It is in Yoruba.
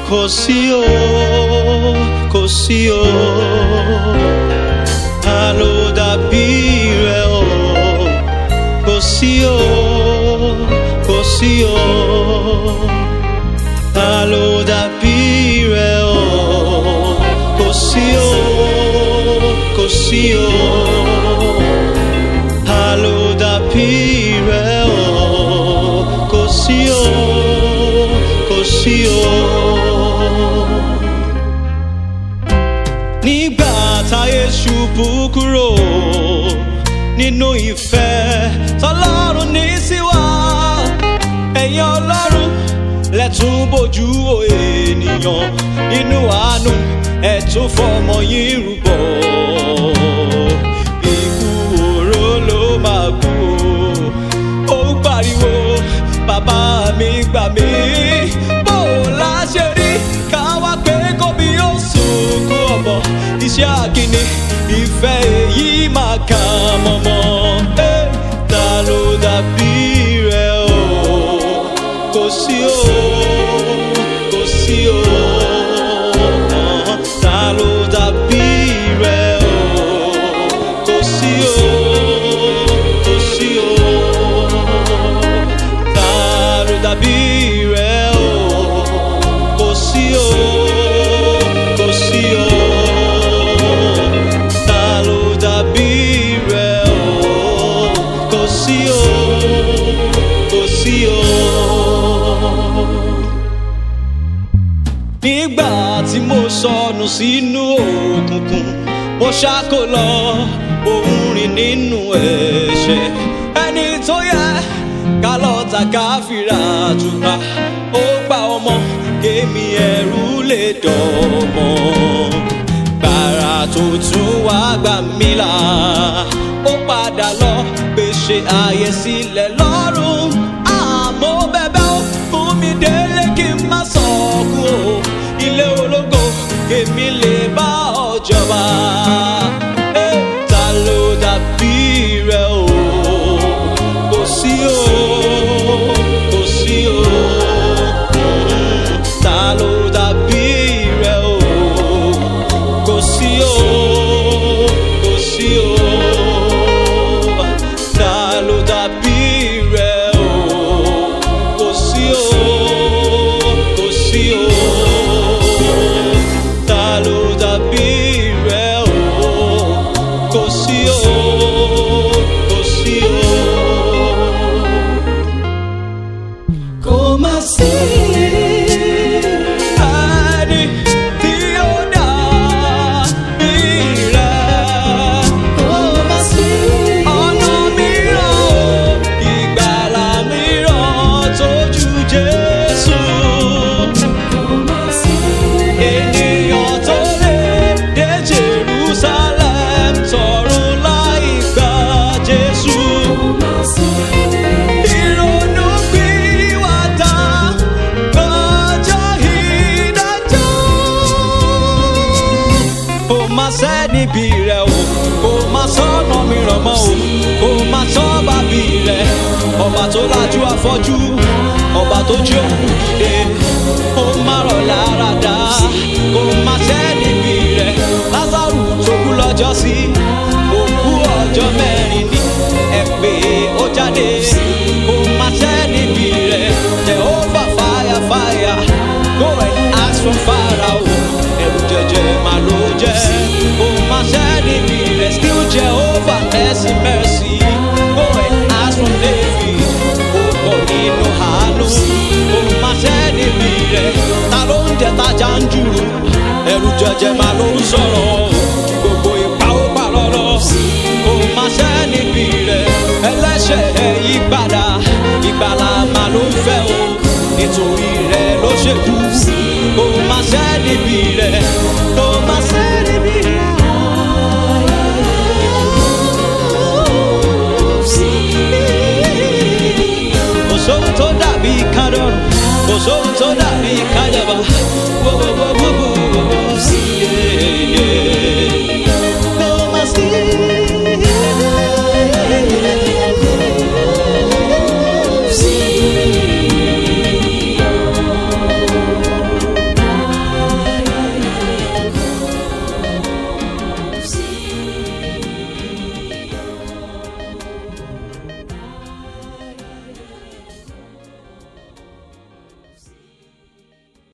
kò sí o kò sí o ta ló dàbí rẹ o kò sí o kò sí o ta ló dàbí rẹ o kò sí o kò sí o ta ló dàbí rẹ o kò sí o kò sí o. nígbà táyé ṣubú kúrò nínú ìfẹ́ tọlọ́run ní sí wa ẹ̀yin ọlọ́run lẹ́tún bójú wo ènìyàn nínú àánú ẹ̀tún fọmọ yín rúbọ. Ikú oró ló máa kú o, ó ń pariwo bàbá mi gbà mí. Bó o la ṣe rí ká wá pé kóbi yóò sunkún ọmọ iṣẹ́ àkíní ìfẹ́ èyí máa kà mọ́mọ́. Eh, Ta ló dàbí rẹ o? Kò sí o, kò sí o. Ta ló dàbí rẹ o? Kò sí o, kò sí o. Ta ló dàbí rẹ o? Kò sí o, kò sí o. Ta ló dàbí rẹ o? Kò sí o, kò sí o nígbà tí mo sọnù sínú òkùnkùn mo ṣáko lọ òun rìn nínú ẹ̀ṣẹ̀ ẹni tó yẹ ká lọ ta ká fìrà àtúkà ó gba ọmọ kémi ẹrú lè dọ̀mọ́ gbàrà tó tún wá gbà mí là ó padà lọ pèsè ààyè sílẹ̀ lọ́rùn àmọ́ bẹ́bẹ́ ó fún mi délé kí n má sọ̀kún o ilé ológo èmi lè bá ọ jọba. Eh, Ta ló dàbí rẹ o? Kò sí o, kò sí o. Mm, Ta ló dàbí rẹ o? Kò sí o, kò sí o. Ta ló dàbí rẹ o? Kò sí o, kò sí o. Ta ló dàbí rẹ o? Kò sí o, kò sí o. Kò má sí ẹni tí ó dàbí rẹ̀. Kò má sí ọ̀nà mìíràn o, ìgbàlà mìíràn tó ju Jésù. Ènìyàn tó lè dé Jerusalem tọ̀run láì gba Jésù. Ìrònú pìwàdà lọ́jọ́ ìdájọ́. Kò má sẹ́ni bí rẹ̀ o, kò má sọ́nà mìíràn mọ́ o, kò má sọ́ba bí rẹ̀. Ọba tó lajú afọ́jú, ọba tó jí òkú dìde, ó má rọ̀ lára dá. Kò má sẹ́ni bí rẹ̀, Lázárù tó kú lọ́jọ́ sí, òkú ọjọ́ mẹ́rin ni ẹ pé ó jáde. Kò má sẹ́ni bí rẹ̀, Jehovah fire fire, go and ask from Pharaoh. Ẹ̀rù jẹjẹ mà ló jẹ́, kò má sẹ́ni bí rẹ̀, still Jehovah mercy mercy, go and ask from David. Ó pọ̀ nínú àánú, kò má sẹ́ni bí rẹ̀, ta ló ń jẹ tajà ń jùrù? Ẹ̀rù jẹjẹ mà ló ń sọ̀rọ̀, gbogbo ipa ó pa lọ́lọ́. Kò má sẹ́ni bí rẹ̀, ẹlẹ́ṣẹ̀ ẹ̀ yí padà, ìgbàlà mà ló ń fẹ́ o, nítorí rẹ̀ ló ṣe kú. Kò má sẹ́ni bí rẹ̀, kò má sẹ́ni bí rẹ̀. Kò sóhun tó dàbí kádọ́rùn, kò sóhun tó dàbí.